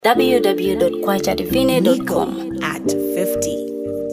www.kwajadivine.com. at 50.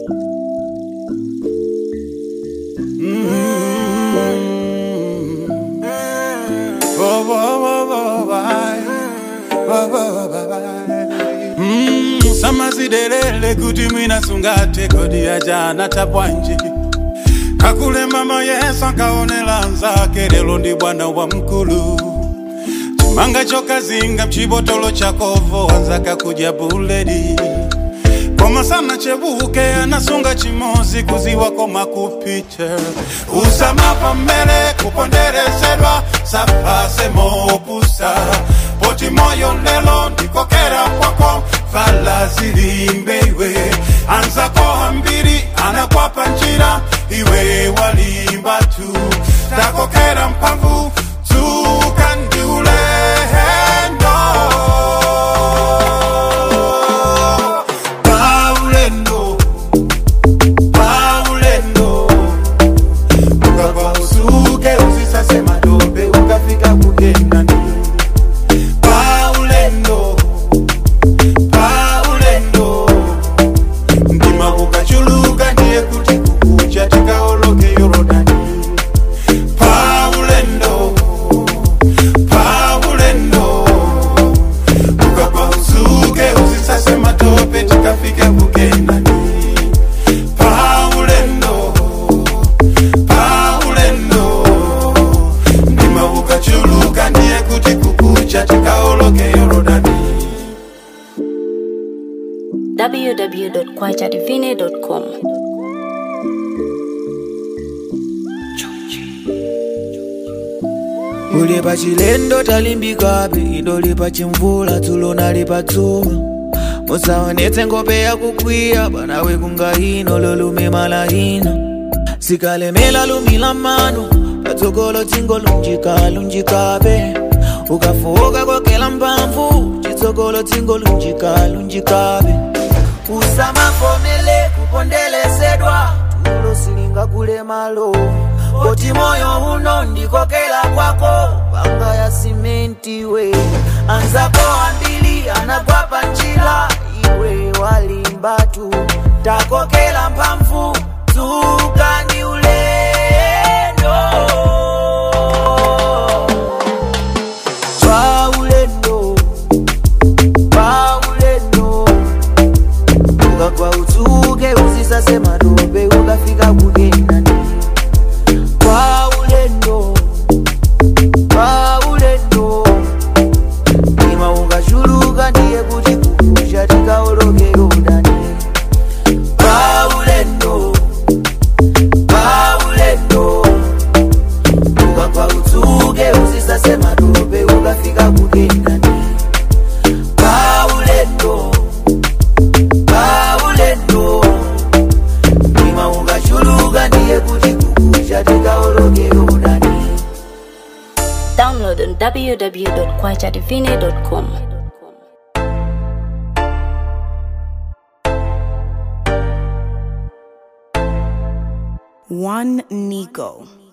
Mm, samazidelele kuti mwina sungate kodi ajana tapwanji kakule mama yesu ankaonela nzake lelo ndi bwana wa mkulu chimanga chokazinga mchibotolo chakovo wanzaka kudya buledi koma sana chebuke anasunga chimozi kuziwa koma kupiche usamapa mmele kuponderesedwa sapase mopusa poti moyo lelo ndikokera kwako vala zilimbe iwe anzako hambiri anakwapa njira iwe walimba tu takokera mphamvu tuka ndi ulendo paulendo paulendo ukakwa usuke usisase madobe ukafika kukenani paulendo paulendo mtima ukachuluka ndiye kuti kukucha tikaoloke yorodani paulendo paulendo ukakwa usuke usisase matope tikafike kukenani paulendo paulendo mtima ukachuluka ndiye kuti kukucha tikaoloke yorodani www.kwajadivine.com. uli pa chilendo talimbikabe idoli pa chimvula tulo nali pa dzuwa musaonetse ngope yakukwiya banawe kungahino lolume malahina sikalemela lumila mano patsogolo tsingo lunjika lunjikabe ukafuka kokela mphamvu chitsogolo tsingo lunjika lunjikabe usamafomele kupondelesedwa tulo silinga kule malo poti moyo uno ndikokela kwako panga ya simenti we anzako ambili anakwapa njila iwe walimba tu takokela mphamvu tukani ulendo paulendo paulendo ukakwa utsuke usisase madobe ukafika kukenani paulendo paulendo ima ukachuluka ndiye kuti kukusha tikaoloke yorodani paulendo paulendo ukakwa utsuke usisase madobe ukafika kukenani paulendo paulendo ima ukachuluka ndiye kuti kukusha tikaoloke yorodani Download on www.kwajadivine.com. One Nico.